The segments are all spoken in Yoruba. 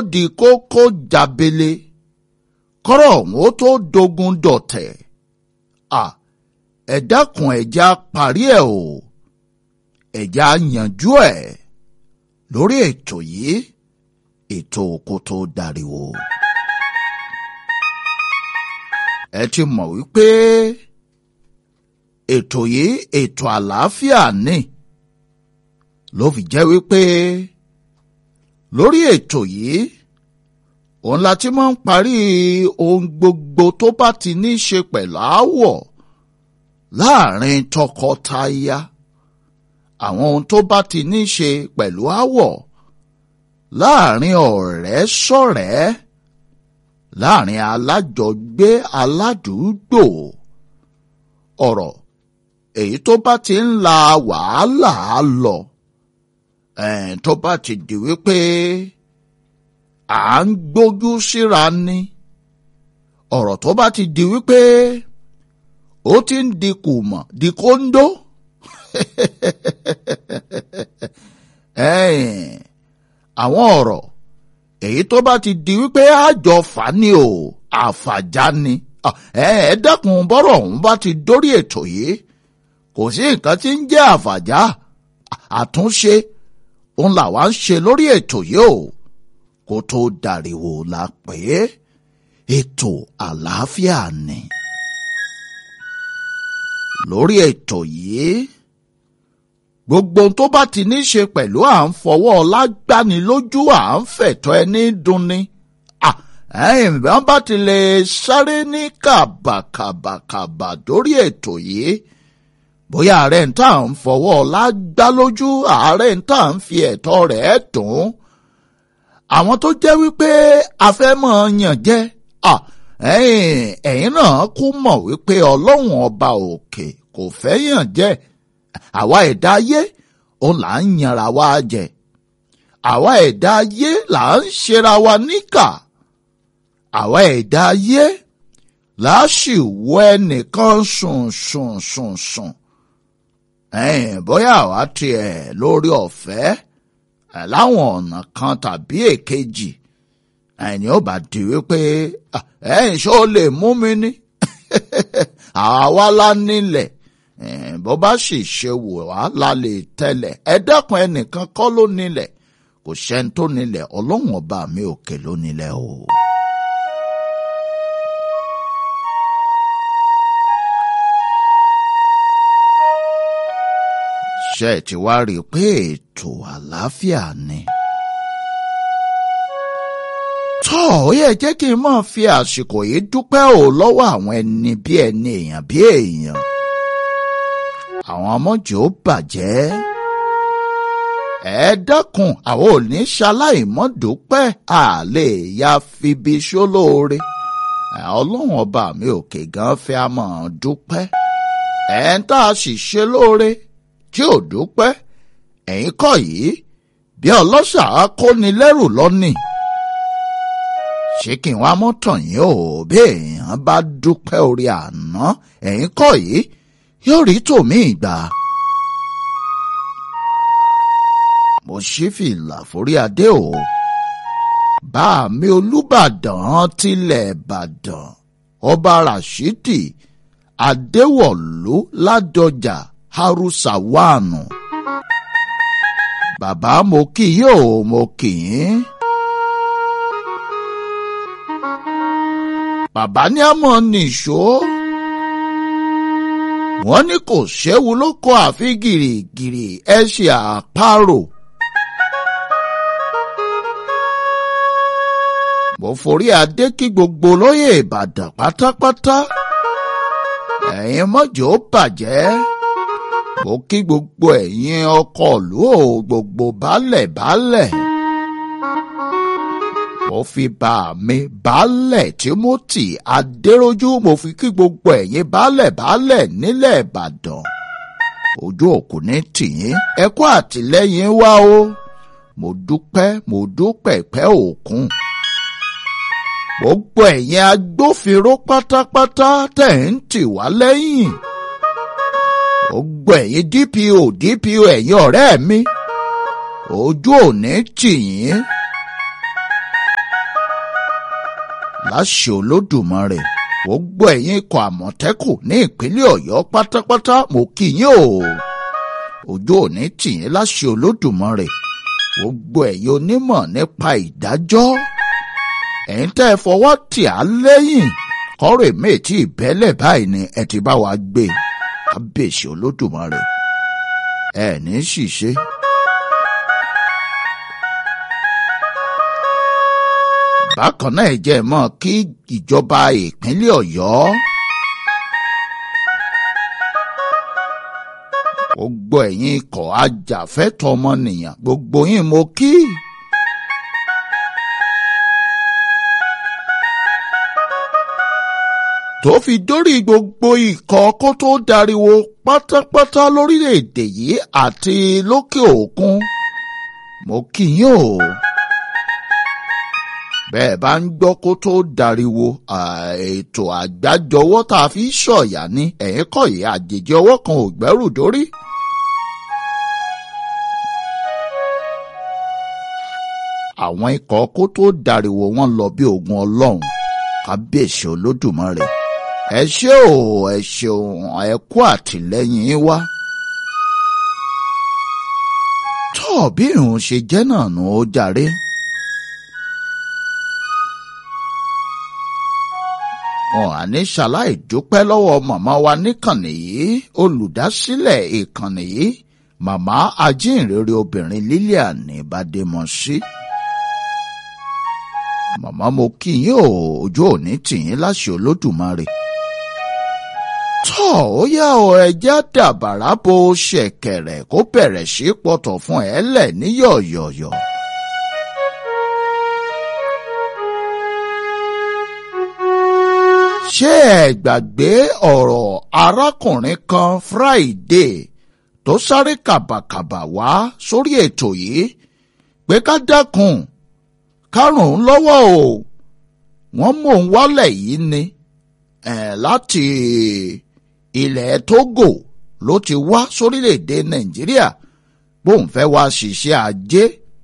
di kókó jábele kọ́rọ̀ ọ̀hún ó tó dogun dọ̀tẹ̀ à ẹ dákun ẹ̀já parí ẹ̀ o ẹ̀já yanjú ẹ̀ lórí ètò yìí ètò kó tó dariwo. ẹ ti mọ̀ wípé ètò yìí ètò àlàáfíà ni ló fi jẹ́ wípé lórí ètò yìí òun la ti máa ń parí ohun gbogbo tó bá ti ní í ṣe pẹ̀lú aáwọ̀ láàrin tọkọtaya àwọn ohun tó bá ti ní í ṣe pẹ̀lú aáwọ̀ láàrin ọ̀rẹ́ sọ̀rẹ́ láàrin alájọgbé aládùúgbò ọ̀rọ̀ èyí tó bá ti ń la wàhálà lọ tó bá ti di wípé à ń gbójú síra ni ọ̀rọ̀ tó bá ti di wípé ó ti ń di kùmọ̀ di kóńdó àwọn ọ̀rọ̀ èyí tó bá ti di wípé àjọ fà ní o àfàjá ni ẹ dákun bọ́rọ̀ ọ̀hún bá ti dórí ètò yìí kò sí nǹkan tí ń jẹ́ àfàjá àtúnṣe òun làwa ń ṣe lórí ètò yìí o kó tó dàríwò la pè é ètò àlàáfíà ni. lórí ètò yìí gbogbo ohun tó bá ti ní ṣe pẹ̀lú à ń fọwọ́ lágbani lójú à ń fẹ̀tọ́ ẹni dunni ẹ̀yìn bí wọ́n bá ti lè sáré ní kàbàkàbàkàbà dórí ètò yìí bóyá ààrẹ ń tà ń fọwọ́ lágbá lójú ààrẹ ń tà ń fi ẹ̀tọ́ rẹ̀ dùn àwọn tó jẹ́ wípé afẹ́mọ̀ yàn jẹ́ ẹ̀yin náà kú mọ̀ wípé ọlọ́run ọba òkè kò fẹ́ yàn jẹ́ àwa ẹ̀dá ayé òun là ń yanra wa jẹ àwa ẹ̀dá ayé là ń ṣera wa níkà àwa ẹ̀dá ayé là á sì wọ ẹnìkan sùn sùn sùn sùn ẹ̀yìn bóyá àwa tiẹ̀ lórí ọ̀fẹ́ láwọn ọ̀nà kan tàbí èkejì ẹ̀yìn ó bá di wípé ẹ̀yìn ṣó lè mú mi ní àwa lá nílẹ̀ bó bá sì ṣe wò wá la lè tẹ́lẹ̀ ẹ dákun ẹnìkan kọ́ ló nílẹ̀ kò sẹ́ni tó nílẹ̀ ọlọ́run ọba mi òkè ló nílẹ̀ o. ṣe ti wá rí i pé ètò àlàáfíà ni. tọ́ ó yẹ jẹ́ kí n máa fi àsìkò yìí dúpẹ́ ò lọ́wọ́ àwọn ẹni bí ẹni èèyàn bí èèyàn. àwọn ọmọjò bàjẹ́. ẹ dákun àwọn ò ní ṣaláìmọ́ dúpẹ́ àlè ya fibi ṣólóore. ọlọ́run ọba mi òkè gan fẹ́ a máa dúpẹ́. ẹ̀ ń tá a sì ṣe lóore tí ò dúpẹ́ ẹ̀yin kọ́ yìí bí ọlọ́ṣà kóni lẹ́rù lọ́nì. ṣé kí n wá mọ́tàn yín o bí èèyàn bá dúpẹ́ orí àná ẹ̀yin kọ́ yìí yóò rí tòmí ìgbà. mo ṣí fìlà forí adé o bá mi olúbàdàn tilẹ̀ ìbàdàn ọba rashidi adéwọ̀lú ládọjà harusawanu. bàbá mo kì í o mo kì í. bàbá ní àmọ́ nìṣó. wọ́n ní kò séwu ló kọ́ àfi gìrìgìrì ẹ ṣe àparò. mo forí adé kí gbogbo lóyè ìbàdàn pátápátá. ẹ̀yin mọ́jọ́ bàjẹ́ mo kí gbogbo ẹ̀yin ọkọ ìlú o gbogbo baálẹ̀ baálẹ̀. mo fi bá mi baálẹ̀ Timothy Adéròjú mo fi kí gbogbo ẹ̀yin baálẹ̀ baálẹ̀ nílẹ̀ Ìbàdàn. ojú òkú ní tìyín ẹ kú àtìlẹ́yìn wa o mo dúpẹ́ mo dúpẹ́ pẹ́ òkun. gbogbo ẹ̀yin agbófinró pátápátá tẹ̀ ń tì wá lẹ́yìn gbogbo ẹ̀yin DPO DPO ẹ̀yin ọ̀rẹ́ mi ojú òní tì yín láṣẹ olódùmarè gbogbo ẹ̀yin ikọ̀ àmọ̀tẹ́kùn ní ìpínlẹ̀ ọ̀yọ́ pátápátá mo kí yín o ojú òní tì yín láṣẹ olódùmarè gbogbo ẹ̀yin onímọ̀ nípa ìdájọ́ ẹ̀yin tẹ́ ẹ fọwọ́ tì á lẹ́yìn kọ́rọ̀ èmi tí ìbẹ́lẹ̀ báyìí ni ẹ ti bá wa gbé kábíyèsí olódùmarè ẹ ní ṣìṣe. bákan náà ẹ jẹ́ mọ́ kí ìjọba ìpínlẹ̀ ọ̀yọ́ gbogbo ẹ̀yin ikọ̀ ajàfẹ́tọ̀ ọmọnìyàn gbogbo yín mo kí. tó fi dórí gbogbo ikọ̀ kó tó dariwo pátápátá lórílẹ̀‐èdè yìí àti lókè òkun mo kí yín o bẹ́ẹ̀ bá ń gbọ́ kó tó dariwo ètò àgbájọwọ́ tá a fi ṣọ̀yà ní ẹ̀yìn kọ̀yé àjèjì ọwọ́ kan ò gbẹ́rù dórí. àwọn ikọ̀ kó tó dariwo wọn lọ bí ogun ọlọ́run kábíyèsí olódùmarè ẹ ṣé o ẹ ṣeun ẹ kú àtìlẹ́yìn wa. tọ́ọ̀ bí ìrùn ṣe jẹ́ náà nù ó jàre. wọn à ní ṣaláì dúpẹ́ lọ́wọ́ màmá wa níkànnì yìí olùdásílẹ̀ ìkànnì yìí màmá ajínrere obìnrin Lilian Bademọsí. màmá mo kí yín o ojú òní tìyín láṣẹ olódùmarè. tọ́ ó yá ọ ẹjẹ́ dàbàrà bo ṣẹ̀kẹ̀rẹ̀ kó bẹ̀rẹ̀ sí pọ̀tọ̀ fún ẹ lẹ̀ ní yọ̀yọ̀yọ̀. ṣé ẹ gbàgbé ọ̀rọ̀ arákùnrin kan Friday tó sáré kàbàkàbà wá sórí ètò yìí pé ká dákun kárùn-ún lọ́wọ́ o wọ́n mú òun wálẹ̀ yìí ni láti ilẹ̀ Togo ló ti wá sórílẹ̀‐èdè Nàìjíríà bóun fẹ́ wá ṣiṣẹ́ ajé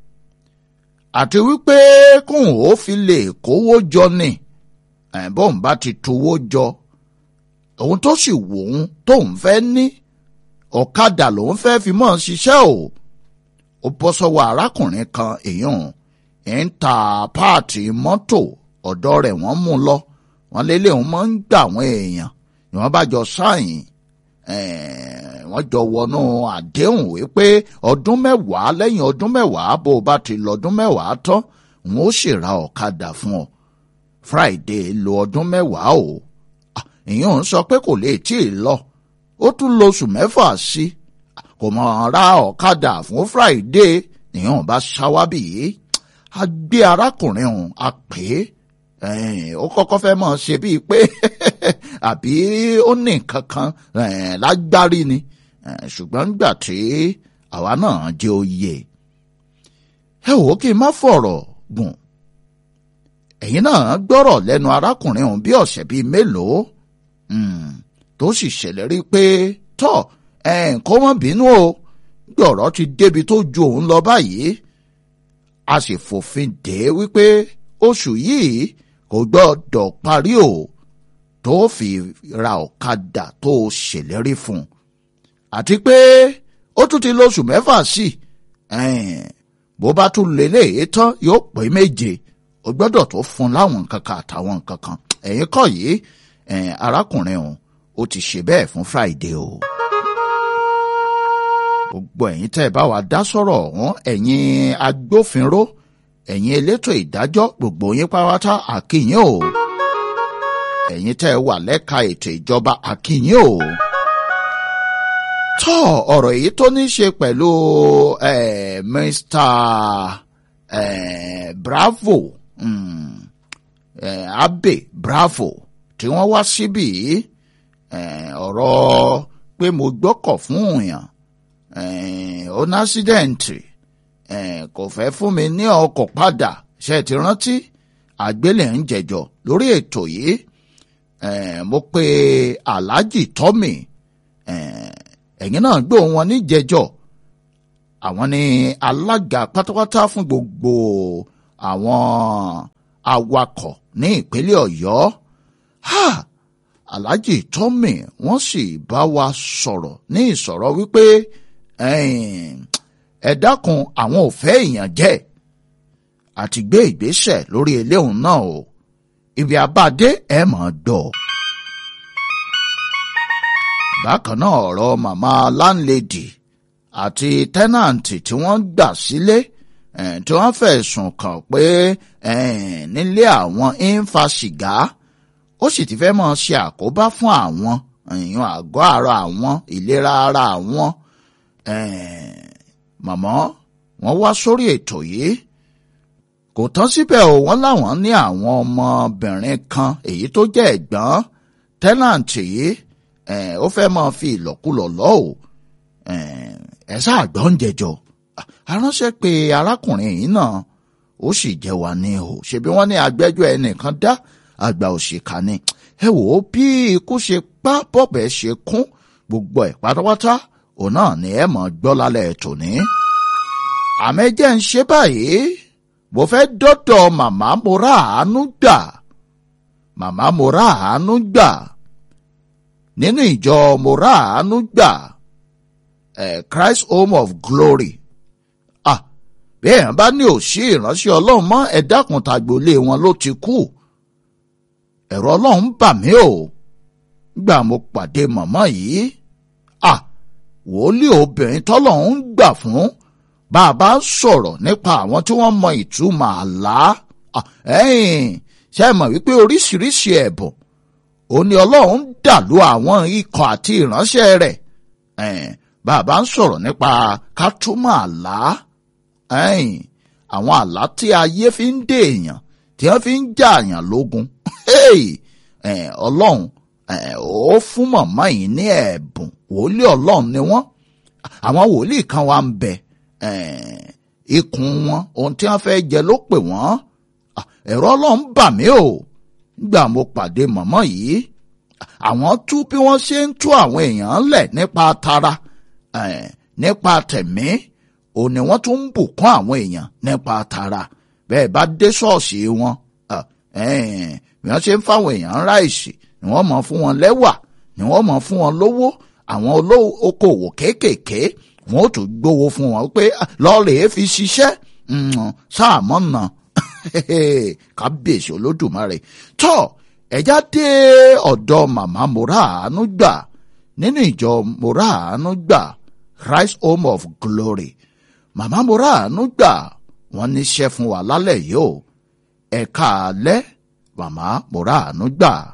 àti wípé kóun ó fi lè kówó jọ ni bóun bá ti tuwó jọ òun tó sì wò ó tóun fẹ́ ní ọ̀kadà lòun fẹ́ fi mọ́ ṣiṣẹ́ o ó bọ́ sọ́wọ́ arákùnrin kan èèyàn ń ta páàtì mọ́tò ọ̀dọ́ rẹ̀ wọ́n mú lọ wọ́n lélẹ̀ òun máa ń gbà àwọn èèyàn ni wọ́n bá jọ sáyìn wọ́n jọ wọnú àdéhùn wípé ọdún mẹ́wàá lẹ́yìn ọdún mẹ́wàá bó o bá ti lọ́dún mẹ́wàá tán òun ó sì ra ọ̀kadà fún ọ Friday lo ọdún mẹ́wàá o ìyẹn ń sọ pé kò lè tí ì lọ ó tún lo oṣù mẹ́fà sí kò mọ̀ ra ọ̀kadà fún Friday ìyẹn bá ṣáwábì yìí a gbé arákùnrin ọ̀hún a pè é ó kọ́kọ́ fẹ́ mọ̀ ṣe bíi pé àbí ó ní nǹkan kan lágbárí ni ṣùgbọ́n nígbà tí àwa náà jẹ́ oyè ẹ wò ó kí n má fọ̀rọ̀ gùn ẹ̀yin náà gbọ́rọ̀ lẹ́nu arákùnrin ọ̀hún bí ọ̀sẹ̀ bíi mélòó tó sì ṣèlérí pé tọ́ kó má bínú o gbọ̀rọ̀ ti débi tó ju òun lọ báyìí a sì fòfin dè é wípé oṣù yìí kò gbọ́dọ̀ parí o tó fi ra ọ̀kadà tó ṣèlérí fún un àti pé ó tún ti lóṣù mẹ́fà sí bó bá tún lélẹ́yìí tán yóò pé méje o gbọ́dọ̀ tó fún láwọn nǹkan kan àtàwọn nǹkan kan ẹ̀yin kọ́ yìí arákùnrin ọ̀hún ó ti ṣe bẹ́ẹ̀ fún Friday o. gbogbo ẹ̀yin tẹ́ ẹ bá wa dá sọ̀rọ̀ ọ̀hún ẹ̀yin agbófinró ẹ̀yin elétò ìdájọ́ gbogbo yín pátá àkìyìn o. ẹ̀yin tẹ́ ẹ wà lẹ́ka ètò ìjọba àkìyìn o. tọ́ ọ̀rọ̀ èyí tó ní ṣe pẹ̀lú Mr. Bravo mm, eh, Abe Bravo tí wọ́n wá síbí ọ̀rọ̀ pé mo gbọ́kọ̀ fún òyàn ó ní ásídẹ̀ǹtì kò fẹ́ fún mi ní ọkọ̀ padà ṣe ti rántí àgbélẹ̀ ń jẹjọ lórí ètò yìí mo pe Alhaji Tommy ẹ̀yin náà gbóhùn wọn ní jẹjọ àwọn ni alága pátápátá fún gbogbo àwọn awakọ̀ ní ìpínlẹ̀ ọ̀yọ́ ha alhaji tommy wọ́n sì bá wa sọ̀rọ̀ ní ìsọ̀rọ̀ wípé ẹ dákun àwọn ò fẹ́ èèyàn jẹ́ àti gbé ìgbésẹ̀ lórí eléhùn náà o ibi abáde ẹ mọ̀ gbọ́. bákan náà ọ̀rọ̀ màmá láńlẹ́dì àti tẹ́nàǹtì tí wọ́n gbà sílé tí wọ́n fẹ̀sùn kàn pé nílé àwọn ń fa sìgá ó sì ti fẹ́ mọ̀ ṣe àkóbá fún àwọn èèyàn àgọ́ ara àwọn ìlera ara àwọn màmá wọ́n wá sórí ètò yìí kò tán síbẹ̀ o wọ́n láwọn ní àwọn ọmọbìnrin kan èyí tó jẹ́ ẹ̀gbọ́n tẹ́nàǹtì yìí ó fẹ́ máa fi ìlọ́kulọ̀ lọ́ o ẹ sáà gbọ́ ń jẹjọ aránṣẹ́ pé arákùnrin yìí náà ó sì jẹ́ wa ní o ṣebí wọ́n ní agbẹ́jọ́ ẹnìkan dá àgbà òṣìkà ni ẹ wò ó bí ikú ṣe pa bọ́bẹ̀ ṣe kún gbogbo ẹ̀ pátápátá òun náà ni ẹ mọ̀ gbọ́ lálẹ́ tòní. àmẹ́jẹ́ ń ṣe báyìí mo fẹ́ dọ́dọ̀ màmá mo rà àánú gbà màmá mo rà àánú gbà nínú ìjọ mo rà àánú gbà eh, Christ Home of Glory ah bí èèyàn bá ní òṣì ìránṣẹ́ ọlọ́run mọ́ ẹ dákun tàgbólé wọn ló ti kú ẹ̀rọ ọlọ́run bà mí o gbà mo pàdé màmá yìí ah wòlíì obìnrin tọ́lọ́run gbà fún bá a bá sọ̀rọ̀ nípa àwọn tí wọ́n mọ ìtumọ̀ àlá ṣe mọ̀ wípé oríṣiríṣi ẹ̀bùn òun ni ọlọ́run dà lú àwọn ikọ̀ àti ìránṣẹ́ rẹ̀ bá a bá ń sọ̀rọ̀ nípa ká túmọ̀ àlá àwọn àlá tí ayé fi ń dè èèyàn tí wọ́n fi ń jà àyàn lógun ọlọ́run ó fún màmá yìí ní ẹ̀bùn wòlíì ọlọ́run ni wọ́n àwọn wòlíì kan wà ń bẹ ikùn wọn ohun tí wọ́n fẹ́ jẹ ló pè wọ́n ẹ̀rọ ọlọ́run bà mí o nígbà mo pàdé màmá yìí àwọn tú bí wọ́n ṣe ń tú àwọn èèyàn lẹ̀ nípa tara nípa tẹ̀mí òun ni wọ́n tún ń bùkún àwọn èèyàn nípa tara bẹ́ẹ̀ bá dé ṣọ́ọ̀ṣì wọn bí wọ́n ṣe ń fáwọn èèyàn ráìsì ni wọ́n mọ̀ fún wọn lẹ́wà ni wọ́n mọ̀ fún wọn lówó àwọn olókoòwò kéékèèké wọn ò tún gbowó fún wọn pé lọ́ọ̀rẹ́ fi ṣiṣẹ́ sáàmọ́ nà kábíyèsí olódùmarè tọ́ ẹ̀já dé ọ̀dọ̀ màmá mora àánú gbà nínú ìjọ mora àánú gbà Christ Home of Glory màmá mora àánú gbà wọ́n níṣẹ́ fún wa lálẹ́ yìí o ẹ̀ka alẹ́ màmá mora àánú gbà.